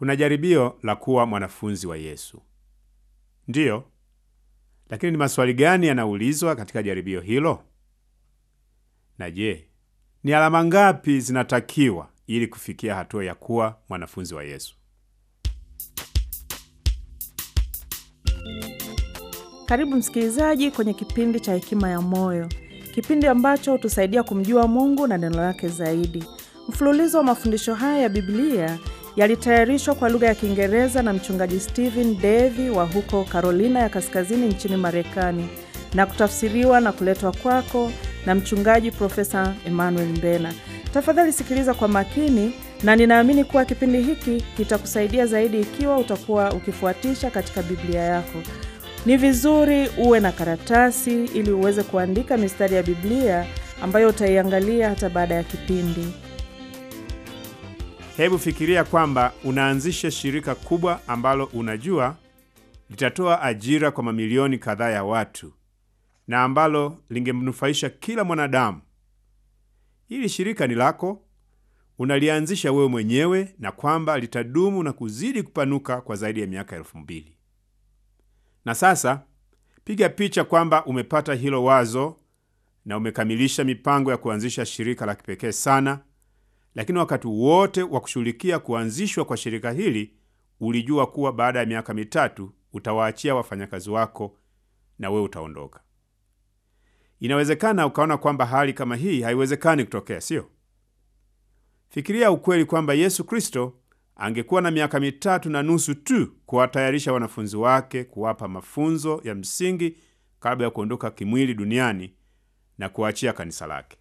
Kuna jaribio la kuwa mwanafunzi wa Yesu. Ndiyo, lakini ni maswali gani yanaulizwa katika jaribio hilo? Na je, ni alama ngapi zinatakiwa ili kufikia hatua ya kuwa mwanafunzi wa Yesu? Karibu msikilizaji kwenye kipindi cha Hekima ya Moyo, kipindi ambacho hutusaidia kumjua Mungu na neno lake zaidi. Mfululizo wa mafundisho haya ya Biblia yalitayarishwa kwa lugha ya Kiingereza na mchungaji Stephen Davy wa huko Carolina ya Kaskazini nchini Marekani na kutafsiriwa na kuletwa kwako na mchungaji Profesa Emmanuel Mbena. Tafadhali sikiliza kwa makini, na ninaamini kuwa kipindi hiki kitakusaidia zaidi ikiwa utakuwa ukifuatisha katika Biblia yako. Ni vizuri uwe na karatasi ili uweze kuandika mistari ya Biblia ambayo utaiangalia hata baada ya kipindi. Hebu fikiria kwamba unaanzisha shirika kubwa ambalo unajua litatoa ajira kwa mamilioni kadhaa ya watu na ambalo lingemnufaisha kila mwanadamu. Hili shirika ni lako, unalianzisha wewe mwenyewe, na kwamba litadumu na kuzidi kupanuka kwa zaidi ya miaka elfu mbili. Na sasa piga picha kwamba umepata hilo wazo na umekamilisha mipango ya kuanzisha shirika la kipekee sana, lakini wakati wote wa kushughulikia kuanzishwa kwa shirika hili ulijua kuwa baada ya miaka mitatu utawaachia wafanyakazi wako na wewe utaondoka. Inawezekana ukaona kwamba hali kama hii haiwezekani kutokea, sio? Fikiria ukweli kwamba Yesu Kristo angekuwa na miaka mitatu na nusu tu kuwatayarisha wanafunzi wake, kuwapa mafunzo ya msingi kabla ya kuondoka kimwili duniani na kuachia kanisa lake.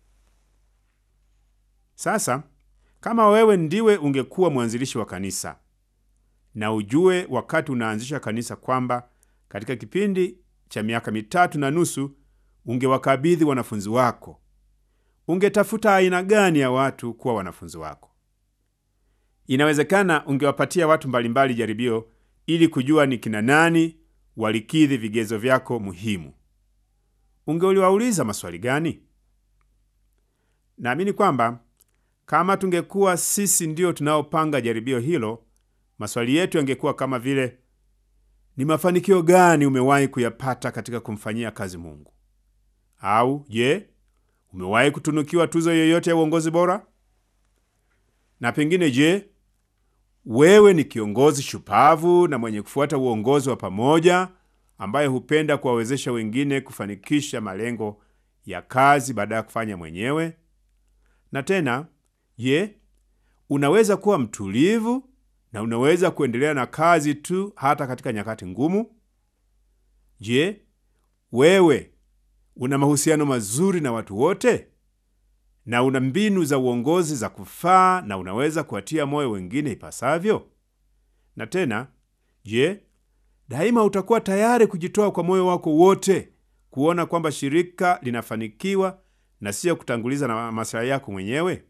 Sasa kama wewe ndiwe ungekuwa mwanzilishi wa kanisa, na ujue wakati unaanzisha kanisa kwamba katika kipindi cha miaka mitatu na nusu ungewakabidhi wanafunzi wako, ungetafuta aina gani ya watu kuwa wanafunzi wako? Inawezekana ungewapatia watu mbalimbali jaribio ili kujua ni kina nani walikidhi vigezo vyako muhimu. Ungeuliwauliza maswali gani? Naamini kwamba kama tungekuwa sisi ndio tunaopanga jaribio hilo, maswali yetu yangekuwa kama vile: ni mafanikio gani umewahi kuyapata katika kumfanyia kazi Mungu? Au je, umewahi kutunukiwa tuzo yoyote ya uongozi bora? Na pengine, je, wewe ni kiongozi shupavu na mwenye kufuata uongozi wa pamoja ambaye hupenda kuwawezesha wengine kufanikisha malengo ya kazi baada ya kufanya mwenyewe? Na tena, je, unaweza kuwa mtulivu na unaweza kuendelea na kazi tu hata katika nyakati ngumu? Je, wewe una mahusiano mazuri na watu wote na una mbinu za uongozi za kufaa na unaweza kuwatia moyo wengine ipasavyo? Na tena, je, daima utakuwa tayari kujitoa kwa moyo wako wote kuona kwamba shirika linafanikiwa na siyo kutanguliza na maslahi yako mwenyewe?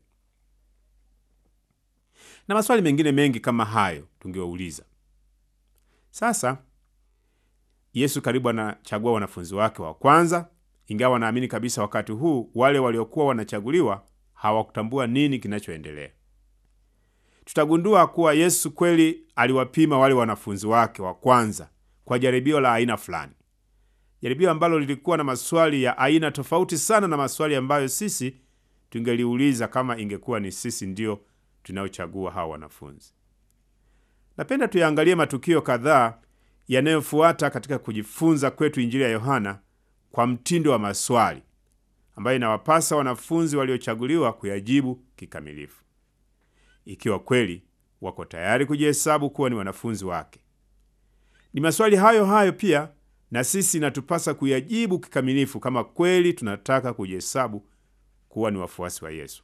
Na maswali mengine mengi kama hayo tungewauliza. Sasa Yesu karibu anachagua wanafunzi wake wa kwanza, ingawa naamini kabisa wakati huu wale waliokuwa wanachaguliwa hawakutambua nini kinachoendelea. Tutagundua kuwa Yesu kweli aliwapima wale wanafunzi wake wa kwanza kwa jaribio la aina fulani, jaribio ambalo lilikuwa na maswali ya aina tofauti sana na maswali ambayo sisi tungeliuliza kama ingekuwa ni sisi ndio tunaochagua hawa wanafunzi. Napenda tuyaangalie matukio kadhaa yanayofuata katika kujifunza kwetu Injili ya Yohana kwa mtindo wa maswali ambayo inawapasa wanafunzi waliochaguliwa kuyajibu kikamilifu, ikiwa kweli wako tayari kujihesabu kuwa ni wanafunzi wake. Ni maswali hayo hayo pia na sisi inatupasa kuyajibu kikamilifu kama kweli tunataka kujihesabu kuwa ni wafuasi wa Yesu.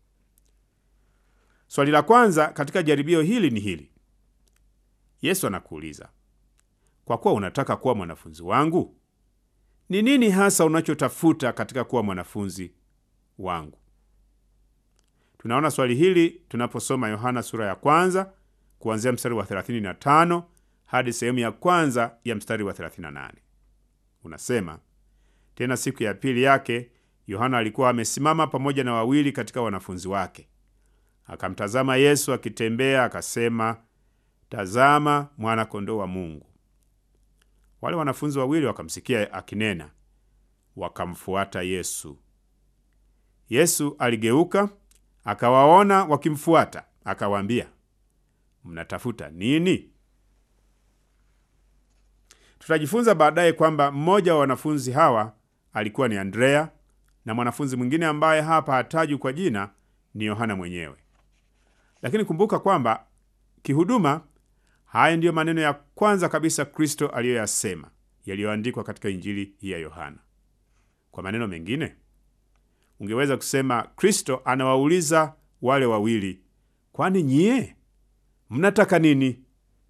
Swali la kwanza katika jaribio hili ni hili. Yesu anakuuliza, kwa kuwa unataka kuwa mwanafunzi wangu, ni nini hasa unachotafuta katika kuwa mwanafunzi wangu? Tunaona swali hili tunaposoma Yohana sura ya kwanza kuanzia mstari wa 35 hadi sehemu ya kwanza ya mstari wa 38. Unasema, tena siku ya pili yake Yohana alikuwa amesimama pamoja na wawili katika wanafunzi wake. Akamtazama Yesu akitembea, akasema, tazama mwana kondoo wa Mungu. Wale wanafunzi wawili wakamsikia akinena, wakamfuata Yesu. Yesu aligeuka akawaona wakimfuata, akawaambia, mnatafuta nini? Tutajifunza baadaye kwamba mmoja wa wanafunzi hawa alikuwa ni Andrea na mwanafunzi mwingine ambaye hapa hatajwi kwa jina ni Yohana mwenyewe. Lakini kumbuka kwamba kihuduma, haya ndiyo maneno ya kwanza kabisa Kristo aliyoyasema yaliyoandikwa katika Injili hii ya Yohana. Kwa maneno mengine, ungeweza kusema Kristo anawauliza wale wawili, kwani nyie mnataka nini?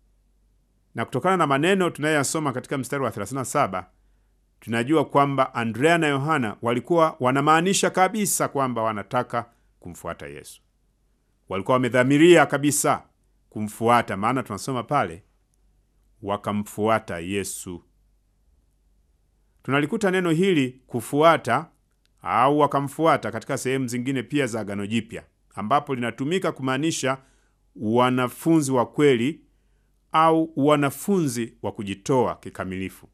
Na kutokana na maneno tunayoyasoma katika mstari wa 37 tunajua kwamba Andrea na Yohana walikuwa wanamaanisha kabisa kwamba wanataka kumfuata Yesu. Walikuwa wamedhamiria kabisa kumfuata, maana tunasoma pale wakamfuata Yesu. Tunalikuta neno hili kufuata au wakamfuata katika sehemu zingine pia za Agano Jipya, ambapo linatumika kumaanisha wanafunzi wa kweli au wanafunzi wa kujitoa kikamilifu.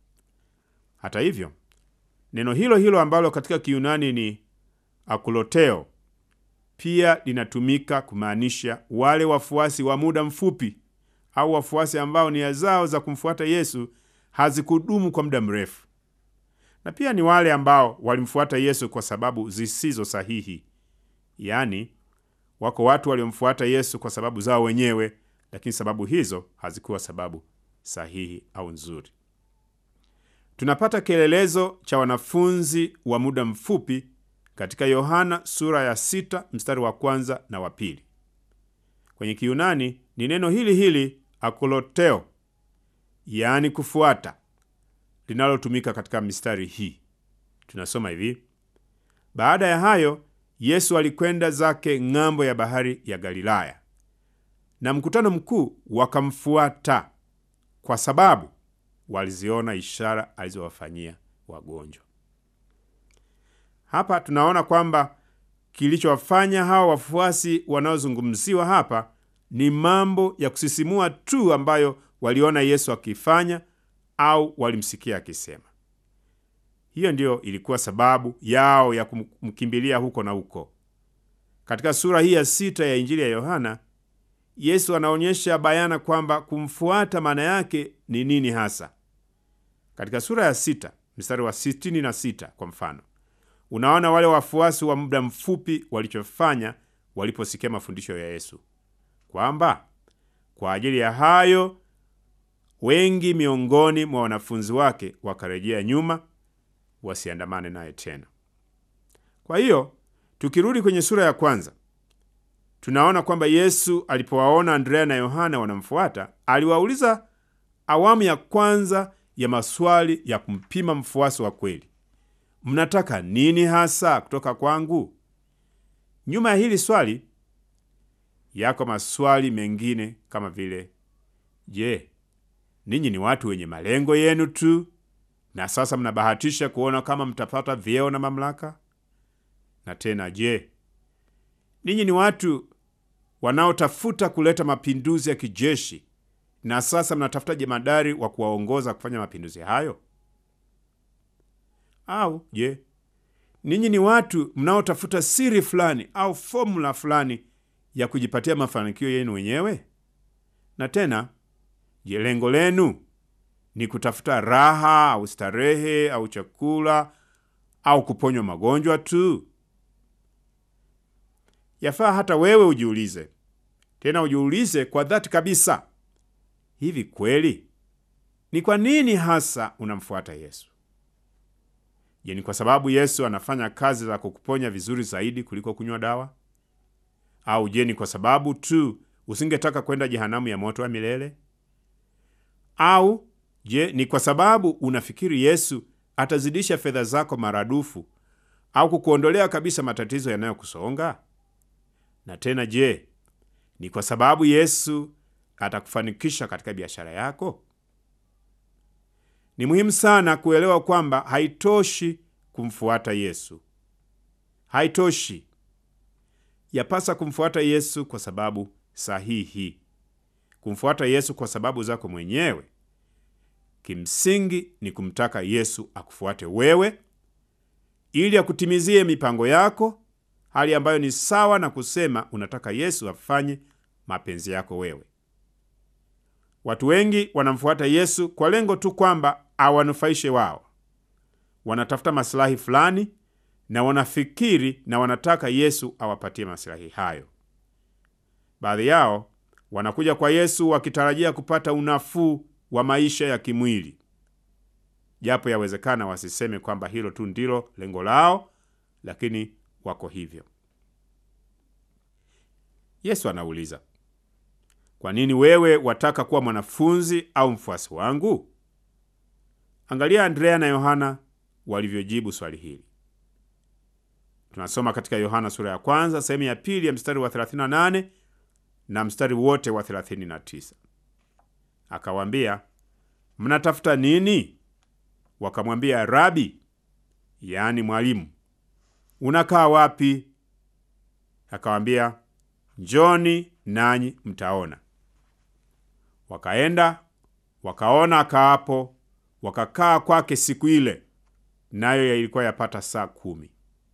Hata hivyo, neno hilo hilo ambalo katika Kiyunani ni akuloteo pia linatumika kumaanisha wale wafuasi wa muda mfupi au wafuasi ambao nia zao za kumfuata Yesu hazikudumu kwa muda mrefu, na pia ni wale ambao walimfuata Yesu kwa sababu zisizo sahihi. Yaani, wako watu waliomfuata Yesu kwa sababu zao wenyewe, lakini sababu hizo hazikuwa sababu sahihi au nzuri. Tunapata kielelezo cha wanafunzi wa muda mfupi katika Yohana sura ya sita mstari wa kwanza na wa pili. Kwenye Kiyunani ni neno hili hili akoloteo, yaani kufuata, linalotumika katika mistari hii. Tunasoma hivi: baada ya hayo Yesu alikwenda zake ng'ambo ya bahari ya Galilaya, na mkutano mkuu wakamfuata kwa sababu waliziona ishara alizowafanyia wagonjwa. Hapa tunaona kwamba kilichowafanya hawa wafuasi wanaozungumziwa hapa ni mambo ya kusisimua tu ambayo waliona Yesu akifanya au walimsikia akisema. Hiyo ndiyo ilikuwa sababu yao ya kumkimbilia huko na huko. Katika sura hii ya sita ya Injili ya Yohana, Yesu anaonyesha bayana kwamba kumfuata maana yake ni nini hasa. Katika sura ya sita mstari wa sitini na sita kwa mfano, unaona wale wafuasi wa muda mfupi walichofanya waliposikia mafundisho ya Yesu, kwamba kwa ajili ya hayo wengi miongoni mwa wanafunzi wake wakarejea nyuma wasiandamane naye tena. Kwa hiyo tukirudi kwenye sura ya kwanza tunaona kwamba Yesu alipowaona Andrea na Yohana wanamfuata, aliwauliza awamu ya kwanza ya maswali ya kumpima mfuasi wa kweli: mnataka nini hasa kutoka kwangu? Nyuma ya hili swali yako maswali mengine kama vile, je, ninyi ni watu wenye malengo yenu tu na sasa mnabahatisha kuona kama mtapata vyeo na mamlaka? Na tena, je, ninyi ni watu wanaotafuta kuleta mapinduzi ya kijeshi na sasa mnatafuta jemadari wa kuwaongoza kufanya mapinduzi hayo? Au je, ninyi ni watu mnaotafuta siri fulani au fomula fulani ya kujipatia mafanikio yenu wenyewe? Na tena, je, lengo lenu ni kutafuta raha au starehe au chakula au kuponywa magonjwa tu? Yafaa hata wewe ujiulize, tena ujiulize kwa dhati kabisa, hivi kweli ni kwa nini hasa unamfuata Yesu? Je, ni kwa sababu Yesu anafanya kazi za kukuponya vizuri zaidi kuliko kunywa dawa? Au je, ni kwa sababu tu usingetaka kwenda jehanamu ya moto wa milele? Au je, ni kwa sababu unafikiri Yesu atazidisha fedha zako maradufu au kukuondolea kabisa matatizo yanayokusonga? Na tena je, ni kwa sababu Yesu atakufanikisha katika biashara yako? Ni muhimu sana kuelewa kwamba haitoshi kumfuata Yesu. Haitoshi. Yapasa kumfuata Yesu kwa sababu sahihi. kumfuata Yesu kwa sababu zako mwenyewe, kimsingi ni kumtaka Yesu akufuate wewe ili akutimizie mipango yako, hali ambayo ni sawa na kusema unataka Yesu afanye mapenzi yako wewe. Watu wengi wanamfuata Yesu kwa lengo tu kwamba awanufaishe wao. Wanatafuta masilahi fulani na wanafikiri na wanataka Yesu awapatie masilahi hayo. Baadhi yao wanakuja kwa Yesu wakitarajia kupata unafuu wa maisha ya kimwili, japo yawezekana wasiseme kwamba hilo tu ndilo lengo lao, lakini wako hivyo. Yesu anauliza, kwa nini wewe wataka kuwa mwanafunzi au mfuasi wangu? Angalia Andrea na Yohana walivyojibu swali hili. Tunasoma katika Yohana sura ya kwanza sehemu ya pili ya mstari wa 38 na mstari wote wa 39. Akawaambia, mnatafuta nini? Wakamwambia, Rabi, yaani mwalimu, unakaa wapi? Akawaambia, njoni nanyi mtaona. Wakaenda wakaona akaapo, wakakaa kwake siku ile, nayo ilikuwa yapata saa kumi.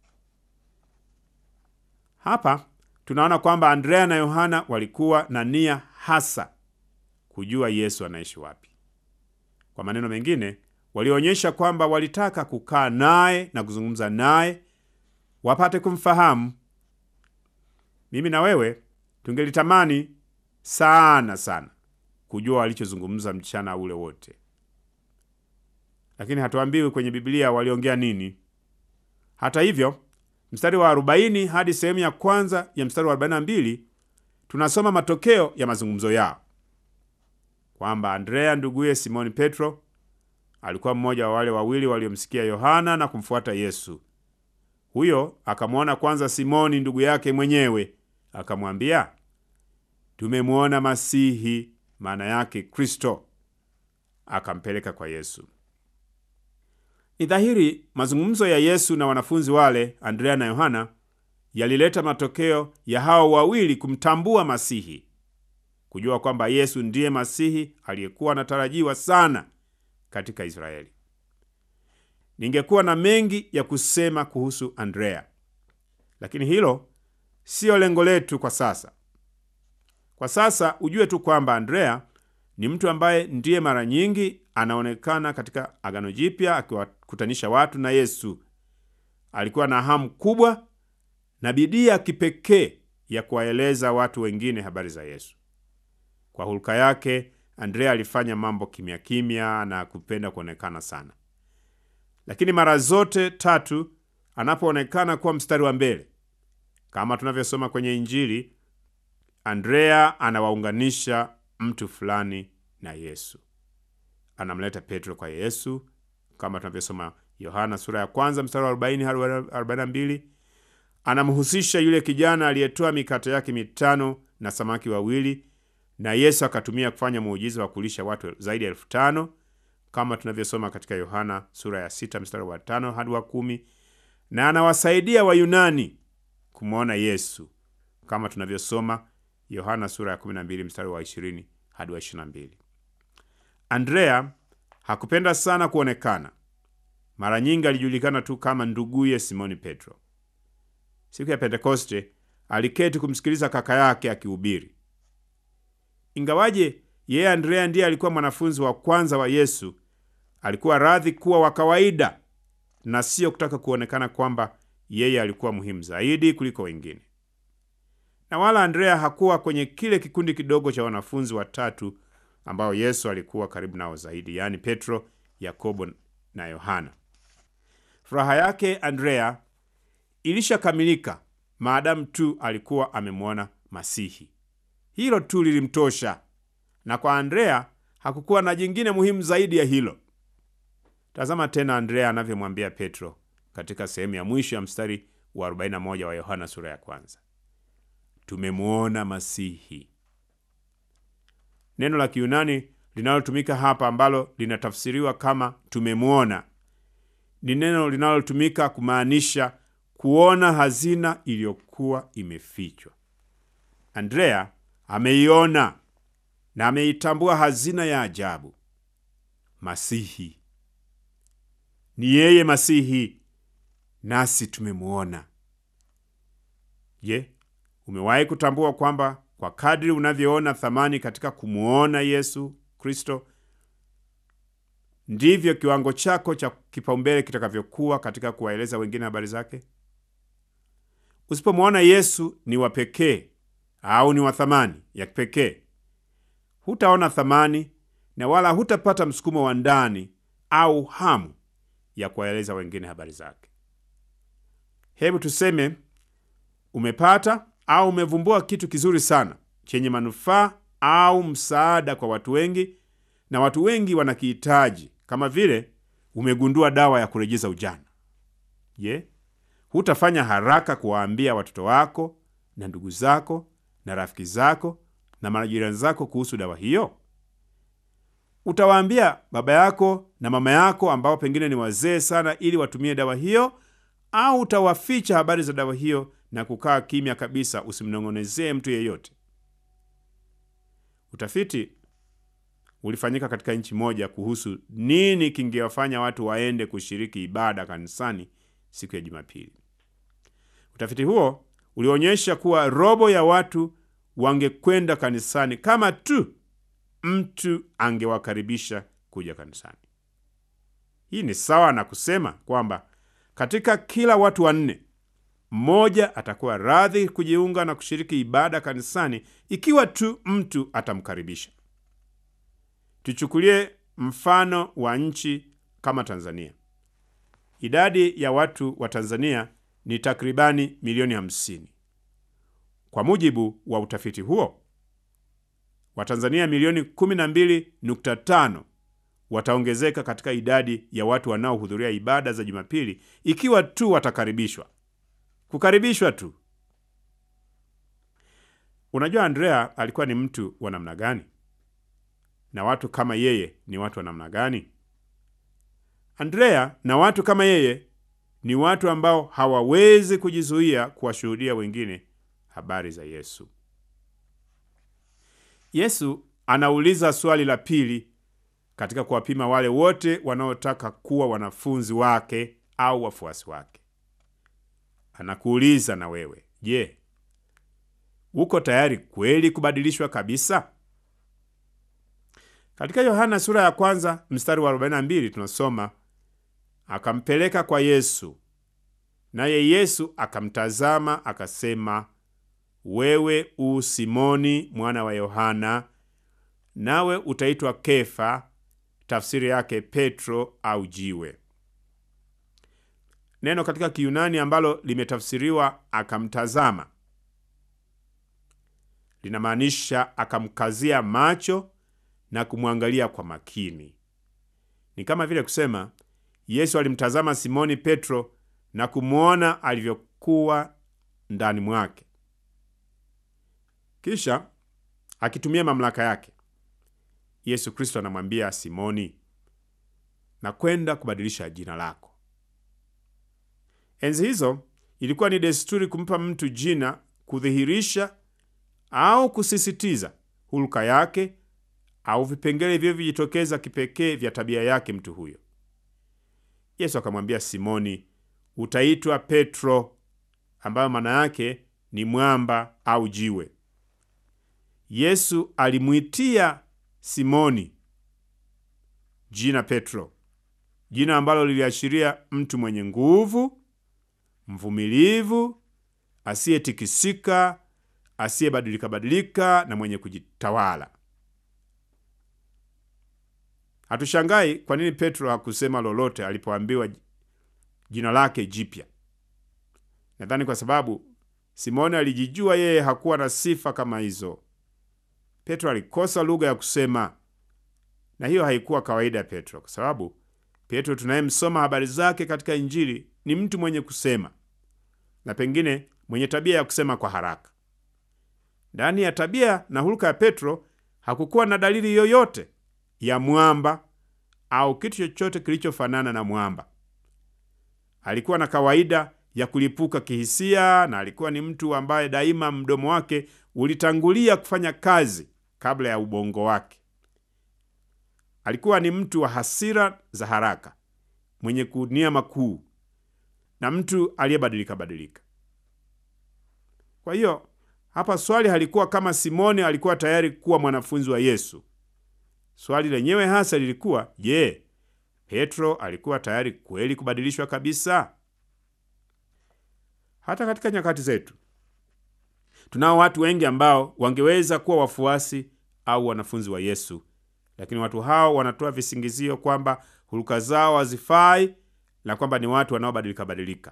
Hapa tunaona kwamba Andrea na Yohana walikuwa na nia hasa kujua Yesu anaishi wapi. Kwa maneno mengine, walionyesha kwamba walitaka kukaa naye na kuzungumza naye wapate kumfahamu. Mimi na wewe tungelitamani sana sana kujua walichozungumza mchana ule wote, lakini hatuambiwi kwenye Biblia waliongea nini. Hata hivyo mstari wa 40 hadi sehemu ya kwanza ya mstari wa 42 tunasoma matokeo ya mazungumzo yao, kwamba Andrea nduguye Simoni Petro alikuwa mmoja wa wale wawili waliomsikia Yohana na kumfuata Yesu. Huyo akamwona kwanza Simoni ndugu yake mwenyewe, akamwambia, tumemwona Masihi, maana yake Kristo. Akampeleka kwa Yesu. Ni dhahiri mazungumzo ya Yesu na wanafunzi wale Andrea na Yohana yalileta matokeo ya hao wawili kumtambua Masihi, kujua kwamba Yesu ndiye Masihi aliyekuwa anatarajiwa sana katika Israeli. Ningekuwa na mengi ya kusema kuhusu Andrea, lakini hilo siyo lengo letu kwa sasa. Kwa sasa ujue tu kwamba Andrea ni mtu ambaye ndiye mara nyingi anaonekana katika Agano Jipya akiwakutanisha watu na Yesu. Alikuwa na hamu kubwa na bidii ya kipekee ya kuwaeleza watu wengine habari za Yesu. Kwa hulka yake, Andrea alifanya mambo kimya kimya na kupenda kuonekana sana, lakini mara zote tatu anapoonekana kuwa mstari wa mbele, kama tunavyosoma kwenye Injili, Andrea anawaunganisha mtu fulani na Yesu. Anamleta Petro kwa Yesu kama tunavyosoma Yohana sura ya kwanza mstari wa 40 hadi 42. Anamhusisha yule kijana aliyetoa mikate yake mitano na samaki wawili, na Yesu akatumia kufanya muujiza wa kulisha watu zaidi ya elfu tano kama tunavyosoma katika Yohana sura ya sita mstari wa tano hadi wa kumi. Na anawasaidia Wayunani kumwona Yesu kama tunavyosoma Yohana sura ya 12 mstari wa 20 hadi wa 22. Andrea hakupenda sana kuonekana. Mara nyingi alijulikana tu kama nduguye Simoni Petro. Siku ya Pentekoste aliketi kumsikiliza kaka yake akihubiri. Ingawaje yeye Andrea ndiye alikuwa mwanafunzi wa kwanza wa Yesu, alikuwa radhi kuwa wa kawaida na sio kutaka kuonekana kwamba yeye alikuwa muhimu zaidi kuliko wengine. Na wala Andrea hakuwa kwenye kile kikundi kidogo cha wanafunzi watatu ambao Yesu alikuwa karibu nao zaidi, yaani Petro, Yakobo na Yohana. Furaha yake Andrea ilishakamilika maadamu tu alikuwa amemwona Masihi. Hilo tu lilimtosha, na kwa Andrea hakukuwa na jingine muhimu zaidi ya hilo. Tazama tena Andrea anavyomwambia Petro katika sehemu ya mwisho ya mstari wa 41 wa Yohana sura ya kwanza, tumemwona Masihi. Neno la Kiyunani linalotumika hapa ambalo linatafsiriwa kama tumemwona ni neno linalotumika kumaanisha kuona hazina iliyokuwa imefichwa. Andrea ameiona na ameitambua hazina ya ajabu, Masihi. Ni yeye Masihi, nasi tumemwona. Je, umewahi kutambua kwamba kwa kadri unavyoona thamani katika kumwona Yesu Kristo ndivyo kiwango chako cha kipaumbele kitakavyokuwa katika kuwaeleza wengine habari zake? Usipomwona Yesu ni wa pekee au ni wa thamani ya kipekee, hutaona thamani na wala hutapata msukumo wa ndani au hamu ya kuwaeleza wengine habari zake. Hebu tuseme umepata au umevumbua kitu kizuri sana chenye manufaa au msaada kwa watu wengi, na watu wengi wanakihitaji, kama vile umegundua dawa ya kurejeza ujana. Je, hutafanya haraka kuwaambia watoto wako na ndugu zako na rafiki zako na majirani zako kuhusu dawa hiyo? Utawaambia baba yako na mama yako ambao pengine ni wazee sana, ili watumie dawa hiyo, au utawaficha habari za dawa hiyo na kukaa kimya kabisa, usimnong'onezee mtu yeyote? Utafiti ulifanyika katika nchi moja kuhusu nini kingewafanya watu waende kushiriki ibada kanisani siku ya Jumapili. Utafiti huo ulionyesha kuwa robo ya watu wangekwenda kanisani kama tu mtu angewakaribisha kuja kanisani. Hii ni sawa na kusema kwamba katika kila watu wanne mmoja atakuwa radhi kujiunga na kushiriki ibada kanisani ikiwa tu mtu atamkaribisha. Tuchukulie mfano wa nchi kama Tanzania. Idadi ya watu wa Tanzania ni takribani milioni hamsini. Kwa mujibu wa utafiti huo, Watanzania milioni 12.5 wataongezeka katika idadi ya watu wanaohudhuria ibada za Jumapili ikiwa tu watakaribishwa. Kukaribishwa tu. Unajua, Andrea alikuwa ni mtu wa namna gani? Na watu kama yeye ni watu wa namna gani? Andrea na watu kama yeye ni watu ambao hawawezi kujizuia kuwashuhudia wengine habari za Yesu. Yesu anauliza swali la pili katika kuwapima wale wote wanaotaka kuwa wanafunzi wake au wafuasi wake. Anakuuliza na wewe, je, uko tayari kweli kubadilishwa kabisa? Katika Yohana sura ya kwanza mstari wa 42 tunasoma, akampeleka kwa Yesu, naye Yesu akamtazama akasema, wewe u Simoni mwana wa Yohana, nawe utaitwa Kefa, tafsiri yake Petro au jiwe. Neno katika Kiyunani ambalo limetafsiriwa akamtazama linamaanisha akamkazia macho na kumwangalia kwa makini. Ni kama vile kusema Yesu alimtazama Simoni Petro na kumwona alivyokuwa ndani mwake, kisha akitumia mamlaka yake Yesu Kristo anamwambia Simoni, na kwenda kubadilisha jina lako. Enzi hizo ilikuwa ni desturi kumpa mtu jina kudhihirisha au kusisitiza hulka yake au vipengele vilivyojitokeza kipekee vya tabia yake mtu huyo. Yesu akamwambia Simoni, utaitwa Petro, ambayo maana yake ni mwamba au jiwe. Yesu alimwitia Simoni jina Petro, jina ambalo liliashiria mtu mwenye nguvu, mvumilivu, asiyetikisika, asiyebadilika badilika na mwenye kujitawala. Hatushangai kwa nini Petro hakusema lolote alipoambiwa jina lake jipya. Nadhani kwa sababu Simoni alijijua yeye hakuwa na sifa kama hizo. Petro alikosa lugha ya kusema, na hiyo haikuwa kawaida ya Petro, kwa sababu Petro tunayemsoma habari zake katika Injili ni mtu mwenye kusema na pengine mwenye tabia ya kusema kwa haraka. Ndani ya tabia na hulka ya Petro hakukuwa na dalili yoyote ya mwamba au kitu chochote kilichofanana na mwamba. Alikuwa na kawaida ya kulipuka kihisia, na alikuwa ni mtu ambaye daima mdomo wake ulitangulia kufanya kazi kabla ya ubongo wake. Alikuwa ni mtu wa hasira za haraka, mwenye kunia makuu na mtu aliyebadilika badilika. Kwa hiyo hapa swali halikuwa kama Simoni alikuwa tayari kuwa mwanafunzi wa Yesu. Swali lenyewe hasa lilikuwa je, Petro alikuwa tayari kweli kubadilishwa kabisa? Hata katika nyakati zetu tunao watu wengi ambao wangeweza kuwa wafuasi au wanafunzi wa Yesu, lakini watu hao wanatoa visingizio kwamba huluka zao hazifai na kwamba ni watu wanaobadilika badilika.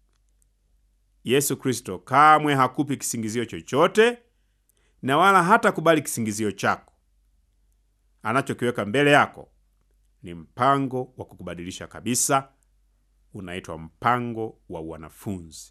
Yesu Kristo kamwe hakupi kisingizio chochote na wala hata kubali kisingizio chako. Anachokiweka mbele yako ni mpango wa kukubadilisha kabisa, unaitwa mpango wa wanafunzi.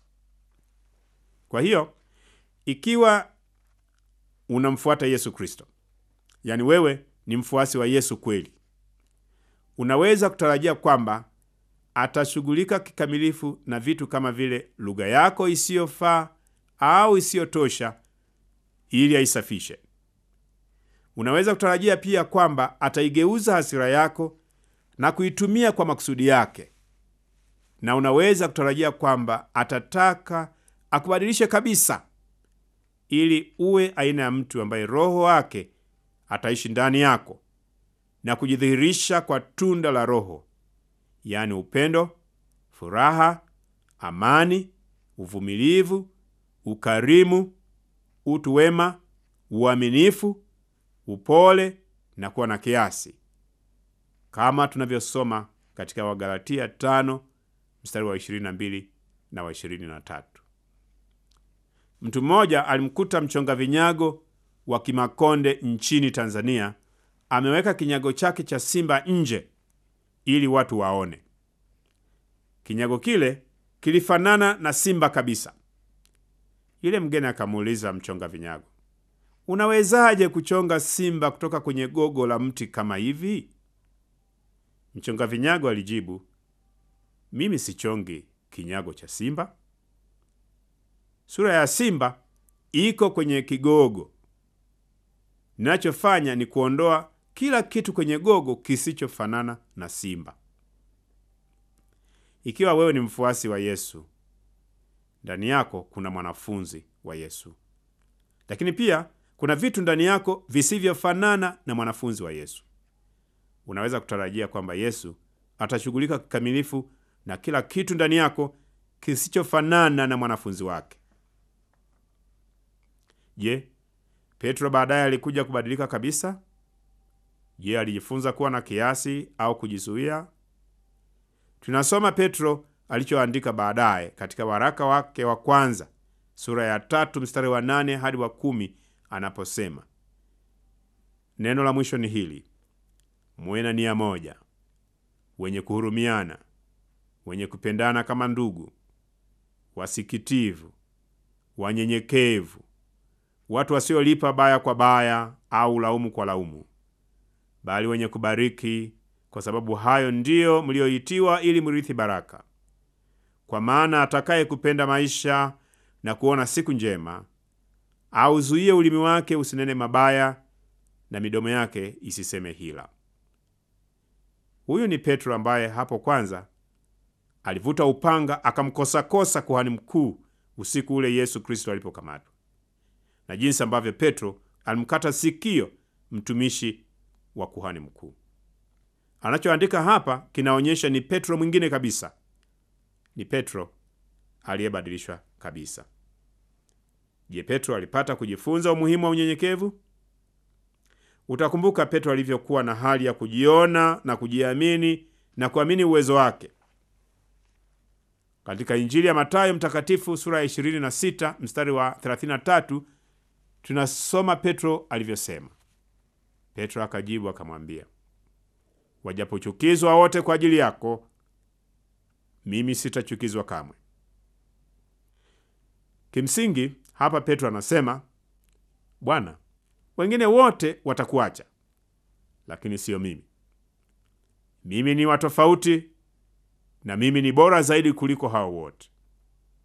Kwa hiyo ikiwa unamfuata Yesu Kristo, yaani wewe ni mfuasi wa Yesu kweli, unaweza kutarajia kwamba atashughulika kikamilifu na vitu kama vile lugha yako isiyofaa au isiyotosha ili aisafishe. Unaweza kutarajia pia kwamba ataigeuza hasira yako na kuitumia kwa makusudi yake, na unaweza kutarajia kwamba atataka akubadilishe kabisa ili uwe aina ya mtu ambaye Roho wake ataishi ndani yako na kujidhihirisha kwa tunda la Roho, yaani upendo, furaha, amani, uvumilivu, ukarimu, utu wema, uaminifu, upole na kuwa na kiasi, kama tunavyosoma katika Wagalatia tano mstari wa 22 na wa 23. Mtu mmoja alimkuta mchonga vinyago wa Kimakonde nchini Tanzania ameweka kinyago chake cha simba nje ili watu waone. Kinyago kile kilifanana na simba kabisa. Yule mgeni akamuuliza mchonga vinyago, unawezaje kuchonga simba kutoka kwenye gogo la mti kama hivi? Mchonga vinyago alijibu, mimi sichongi kinyago cha simba. Sura ya simba iko kwenye kigogo. Ninachofanya ni kuondoa kila kitu kwenye gogo kisichofanana na simba. Ikiwa wewe ni mfuasi wa Yesu, ndani yako kuna mwanafunzi wa Yesu, lakini pia kuna vitu ndani yako visivyofanana na mwanafunzi wa Yesu. Unaweza kutarajia kwamba Yesu atashughulika kikamilifu na kila kitu ndani yako kisichofanana na mwanafunzi wake. Je, Petro baadaye alikuja kubadilika kabisa? Je, alijifunza kuwa na kiasi au kujizuia? Tunasoma Petro alichoandika baadaye katika waraka wake wa kwanza sura ya tatu mstari wa nane hadi wa kumi anaposema, neno la mwisho ni hili: muwe na nia moja, wenye kuhurumiana, wenye kupendana kama ndugu, wasikitivu, wanyenyekevu, watu wasiolipa baya kwa baya au laumu kwa laumu, bali wenye kubariki, kwa sababu hayo ndiyo mlioitiwa, ili mrithi baraka. Kwa maana atakaye kupenda maisha na kuona siku njema, auzuie ulimi wake usinene mabaya, na midomo yake isiseme hila. Huyu ni Petro ambaye hapo kwanza alivuta upanga akamkosakosa kuhani mkuu usiku ule Yesu Kristo alipokamatwa, na jinsi ambavyo Petro alimkata sikio mtumishi wa kuhani mkuu. Anachoandika hapa kinaonyesha ni Petro mwingine kabisa, ni Petro aliyebadilishwa kabisa. Je, Petro alipata kujifunza umuhimu wa unyenyekevu? Utakumbuka Petro alivyokuwa na hali ya kujiona na kujiamini na kuamini uwezo wake. Katika Injili ya Mathayo mtakatifu sura ya 26 mstari wa 33 tunasoma Petro alivyosema. Petro akajibu akamwambia, wajapochukizwa wote kwa ajili yako, mimi sitachukizwa kamwe. Kimsingi hapa Petro anasema, Bwana, wengine wote watakuacha, lakini siyo mimi. Mimi ni wa tofauti na mimi ni bora zaidi kuliko hao wote.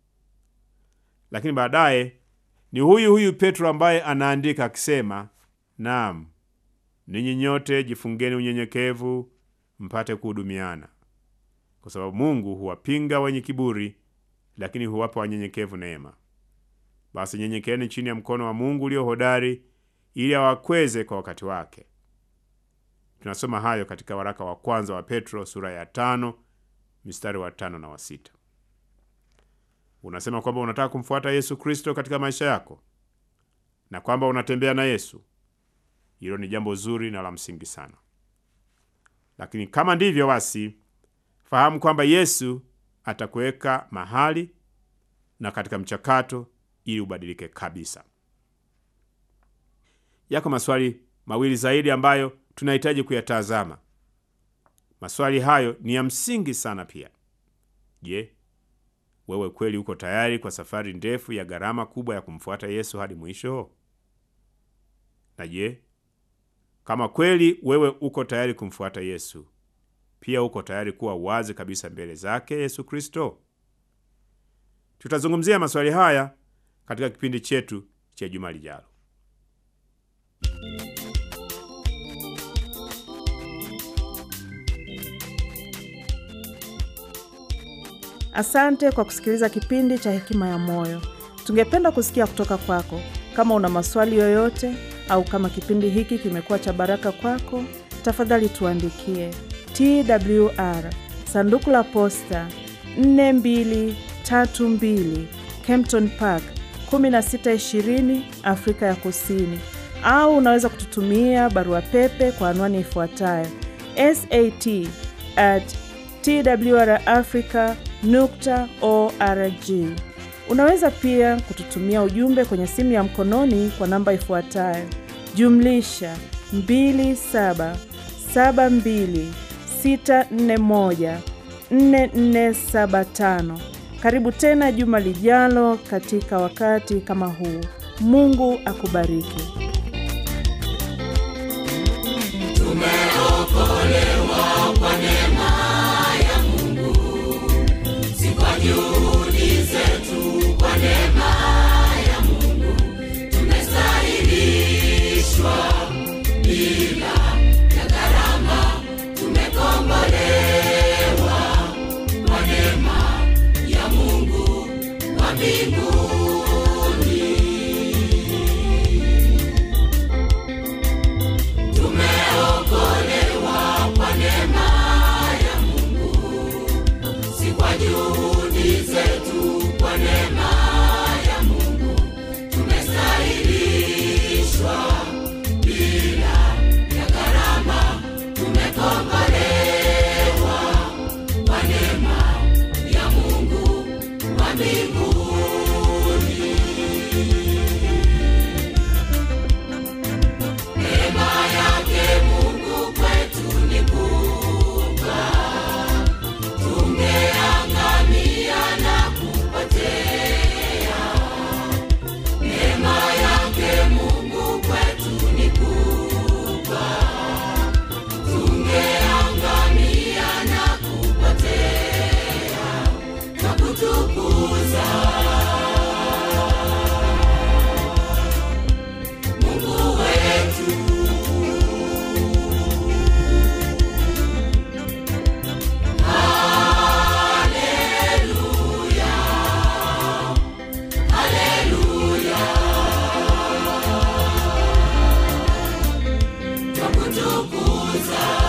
Lakini baadaye ni huyu huyu Petro ambaye anaandika akisema, Naam, ninyi nyote jifungeni unyenyekevu, mpate kuhudumiana, kwa sababu Mungu huwapinga wenye kiburi, lakini huwapa wanyenyekevu neema. Basi nyenyekeeni chini ya mkono wa Mungu ulio hodari, ili awakweze kwa wakati wake. Tunasoma hayo katika waraka wa kwanza wa Petro sura ya tano mstari wa tano na wa sita. Unasema kwamba unataka kumfuata Yesu Kristo katika maisha yako na kwamba unatembea na Yesu. Hilo ni jambo zuri na la msingi sana, lakini kama ndivyo basi, fahamu kwamba Yesu atakuweka mahali na katika mchakato ili ubadilike kabisa. Yako maswali mawili zaidi ambayo tunahitaji kuyatazama. Maswali hayo ni ya msingi sana pia. Je, wewe kweli uko tayari kwa safari ndefu ya gharama kubwa ya kumfuata Yesu hadi mwisho? Na je, kama kweli wewe uko tayari kumfuata Yesu, pia uko tayari kuwa wazi kabisa mbele zake Yesu Kristo? Tutazungumzia maswali haya katika kipindi chetu cha juma lijalo. Asante kwa kusikiliza kipindi cha Hekima ya Moyo. Tungependa kusikia kutoka kwako. Kama una maswali yoyote au kama kipindi hiki kimekuwa cha baraka kwako, tafadhali tuandikie TWR sanduku la posta 4232 Kempton Park 1620 Afrika ya Kusini, au unaweza kututumia barua pepe kwa anwani ifuatayo sat at twrafrica nukta org. Unaweza pia kututumia ujumbe kwenye simu ya mkononi kwa namba ifuatayo jumlisha 2772641475. Karibu tena juma lijalo katika wakati kama huu. Mungu akubariki. Tumeokolewa kwa neema ya Mungu, si kwa juhudi zetu, kwa neema ya Mungu tumestahilishwa bila ya gharama, tumekombolewa kwa neema ya Mungu wa mbinguni. Tumeokolewa kwa neema ya Mungu, si kwa juhudi zetu, kwa neema ya Mungu tumestahilishwa bila ya gharama, tumekombolewa kwa neema ya Mungu wa mbinguni. Neema yake Mungu kwetu ni kubwa, tungeangamia na kupotea. Neema yake Mungu kwetu ni kubwa, tungeangamia na kupotea na kutukuza Mungu wetu. Haleluya, haleluya, twakutukuza